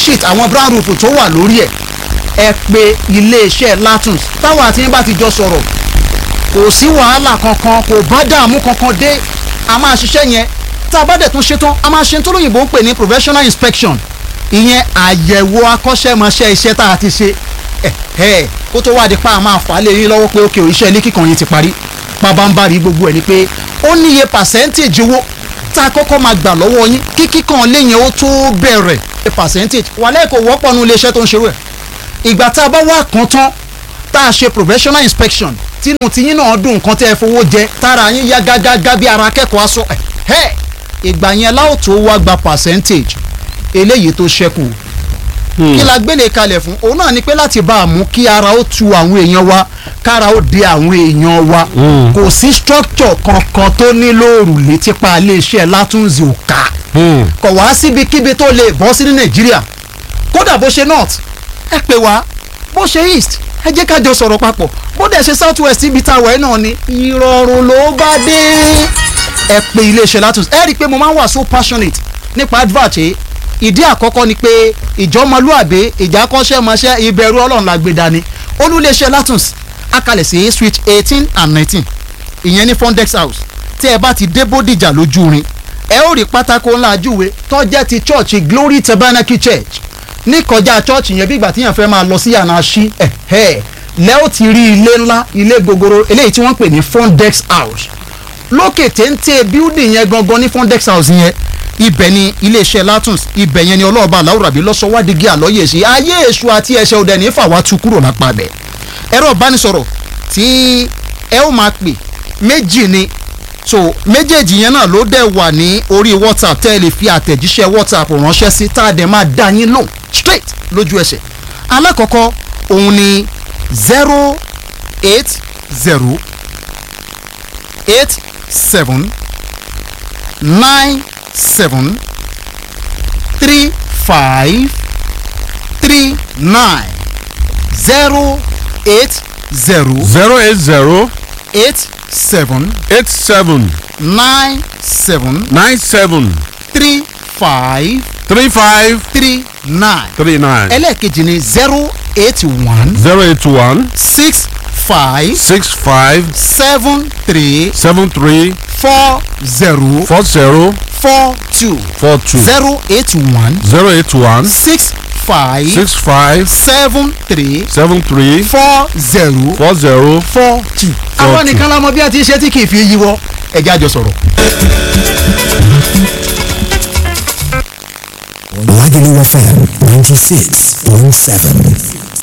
sheet àwọn brown roof tó wà lórí ẹ̀ ẹ pè iléeṣẹ́ Latons táwọn àti yín bá ti jọ sọ̀rọ̀ kò sí wàhálà kankan kò bá dààmú kankan dé a máa ṣiṣẹ́ yẹn tá a bá dẹ̀ tún ṣe tán a máa ṣe tó lóyìnbó ń pè ní professional inspection ìyẹn àyẹ̀wò akọ́ṣẹ́mọṣẹ́ iṣẹ́ tá a ti ṣe ẹ̀ẹ́ kó tó wá di pa a máa fà á lé yín lọ́wọ́ pé ókè iṣẹ́ ilé kíkan yín ti parí pabambari gbogbo ẹ̀ ni pé ó níye percentage owó tá a kọ́kọ́ máa gbà lọ́wọ́ yín kí kíkan lé yẹn ó tó bẹ̀rẹ̀ percentage wàlẹ́ kò wọ́pọ̀ nu iléeṣẹ́ tó ń ṣerú ẹ̀ ìgbà tá a bá wá kan tán tá a ṣe professional inspection tínú tiyín náà dùn nǹkan tẹ́ ẹ fowó jẹ tára yín yá gágágá bí ara akẹ́kọ̀ọ́ aṣọ ẹ̀ ìgbà yẹn láò tó wá gba percentage eléyìí tó ṣẹ́kù kí la gbélé kalẹ̀ fún òun náà ni pé láti bá a mú kí ara ó tu àwọn èèyàn wa kára ó de àwọn èèyàn wa kò sí structure kankan tó nílò òrùlé tipa iléeṣẹ́ látúnzì òkà kò wá síbikíbi tó lè bọ́ sí ní nàìjíríà kódà bó ṣe north ẹ pè wá bó ṣe east ẹ jẹ́ ká jọ sọ̀rọ̀ papọ̀ bó dẹ̀ ṣe south west ibi tá a wọ̀ ẹ́ náà ni ìrọ̀rùn ló bá dé ẹ pè iléeṣẹ́ látúnzì ẹ rí i pé mo máa ń wà so passionate nípa advert yìí ìdí àkọ́kọ́ ni pé ìjọmọlúàbí ìjákọ́ṣẹ́mọṣẹ́ ìbẹ̀rù ọlọ́run la gbé dání olúléeṣẹ́ latins akalẹ̀ sí switch eighteen and nineteen ìyẹn ní fondex house tí ẹ bá ti dé bódìjà lójú rin ẹ ó rí pátákó ńlá ajúwe tó jẹ́ ti church glory tabernacle church ní kọjá church yẹn bí ìgbà tíyàn fẹ́ máa lọ sí yàrá sí ẹ̀ ẹ̀ lẹ́ ó ti rí ilé ńlá ilé gogoro eléyìí tí wọ́n ń pè ní fondex house lókè téńté building yẹn gangan ní fondex house yẹn ibẹ̀ ni iléeṣẹ́ latins ibẹ̀ yẹn ni ọlọ́ọ̀bá aláwùrábí lọ́sọ̀wádìí àlọ́yè sí ayé èṣù àti ẹ̀ṣẹ̀ òde ní fàwa tu kúrò lápá bẹ̀. ẹ̀rọ ìbánisọ̀rọ̀ tí ẹ ó máa pè méjì ni so méjèèjì yẹn náà ló dẹ̀ wà ní orí whatsapp tẹ́ ẹ lè fi àtẹ̀jíṣẹ́ whatsapp ránṣẹ́ sí tá a dẹ̀ máa dá yín lò straight lójú ẹsẹ̀. alákọ̀ọ́kọ́ òun ni zero eight zero eight seven nine seven three five three nine zero eight zero zero eight zero eight seven eight seven nine seven nine seven three five three five three nine three nine ẹlẹ́ẹ̀kejì ni zero eight one zero eight one six five six five seven three seven three four zero four zero four two four two zero eight one zero eight one six five six five seven three seven three four zero four zero four two. àwọn nìkan la mọ bí a ti ṣe tí kì í fi yíwọ ẹjẹ àjọ sọ̀rọ̀. Lagelu FM 96.7.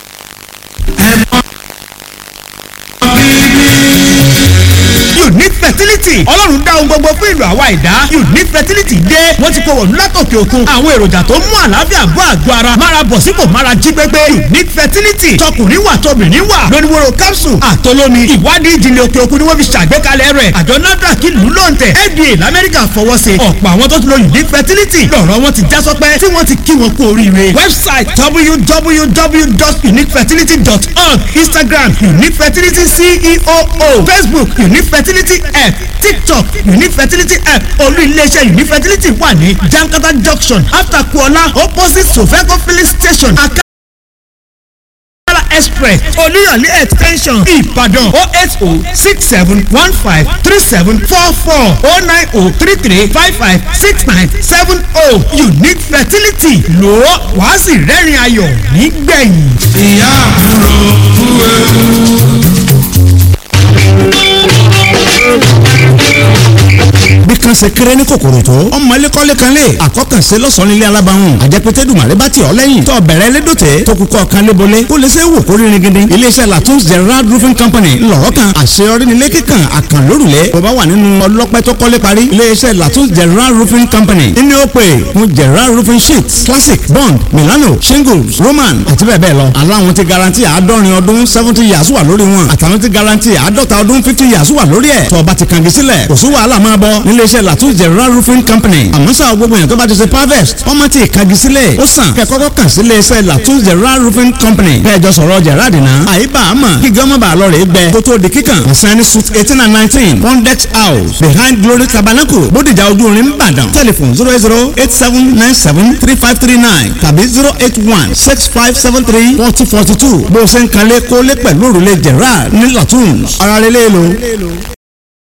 unique fertility ọlọ́run dá ohun gbogbo fún ìlú àwa ìdá unique fertility dé wọ́n ti kó wọ̀lú látòkè òkun àwọn èròjà tó mú àlàáfíà bọ́ àgọ́ ara mára bọ̀ sípò mára jí gbégbé unique fertility tọkùnrin wà tóbìnrin wà lóníwòrò capsule àtolómi ìwádìí ìjìnlẹ̀ òkè òkun ni wọ́n fi ṣàgbékalẹ̀ rẹ̀ àjọ nafdac ìlú lóǹtẹ̀ fda lamẹ́ríkà fọwọ́ sí ọ̀pọ̀ àwọn tó ti lo unique fertility lọ́rọ̀ wọn ti já sọpẹ́ tí wọ́n ti kí wọn kú oríire website www.uniquefertility.org instagram unique fertility ceo facebook unique fertility app tiktok unique fertility app olú iléeṣẹ́ unique fertility wà ní jankata junction after kuola opposite sofeco filling station aka express olúyọ̀lé extension ìbàdàn o eight o six seven one five three seven four four o nine o three three five five six nine seven o unique fertility lò ó wàá sì rẹ́rìn ayọ̀ nígbẹ̀yìn. ìyá àbúrò kú ewu. bí kan ṣe kéré ní kòkòrò tó ọmọ ẹlẹ́kọ́lé kan lè àkọ́kànṣe lọ́sàn-án nílé alábàáhùn àjẹpẹ́tẹ́ dùmàrè bá ti ọ̀ lẹ́yìn tó bẹ̀rẹ̀ lédòtẹ́ tó kúkọ́ kan lébolé kó lè ṣe é wò kó rírin gidi iléeṣẹ́ latun's gerard roofing company ńlọrọ̀ kan àṣeyọrí nílé kíkan àkànlórùlẹ̀ bó bá wà nínú ọlọ́pẹ́ tó kọ́lé parí iléeṣẹ́ latun's gerard roofing company nínú ó pè fún gerard roofing sheets classic bond milano shingles roman àti bẹ́ẹ̀ bẹ́ẹ̀ lọ aláwọn ti garanti àádọ́rin ọdún seventy years wà lórí wọn àtàwọn ti garanti àádọ́ta ọdún fifty years wà lórí ẹ̀ tó bá ti kàngi sílẹ̀ kò sí wàhálà máa bọ̀ nílé iléeṣẹ́ latin general roofing company àmọ́ sáà gbogbo èèyàn tó bá ti ṣe harvest ọmọ tí ìkagi sílẹ̀ ó sàn kẹ́ kọ́kọ́ kàn sí iléeṣẹ́ latin general roofing company kẹjọ sọ̀rọ̀ gerard náà àyíbá àmọ́ kí gọ́mọ̀ bá lọ rè é gbẹ kó tó di kíkàn ìsẹ́ni suit eighteen and nineteen pondex house behind glory tabernacle bódìjà ojú orin ìbàdàn telephone zero eight zero eight seven nine seven three five three nine tàbí zero eight one six five seven three forty forty two bó o ṣe ń kalẹ̀ kólé pẹ̀lú òrùlé gerard ní latin ara rẹ̀ lélo.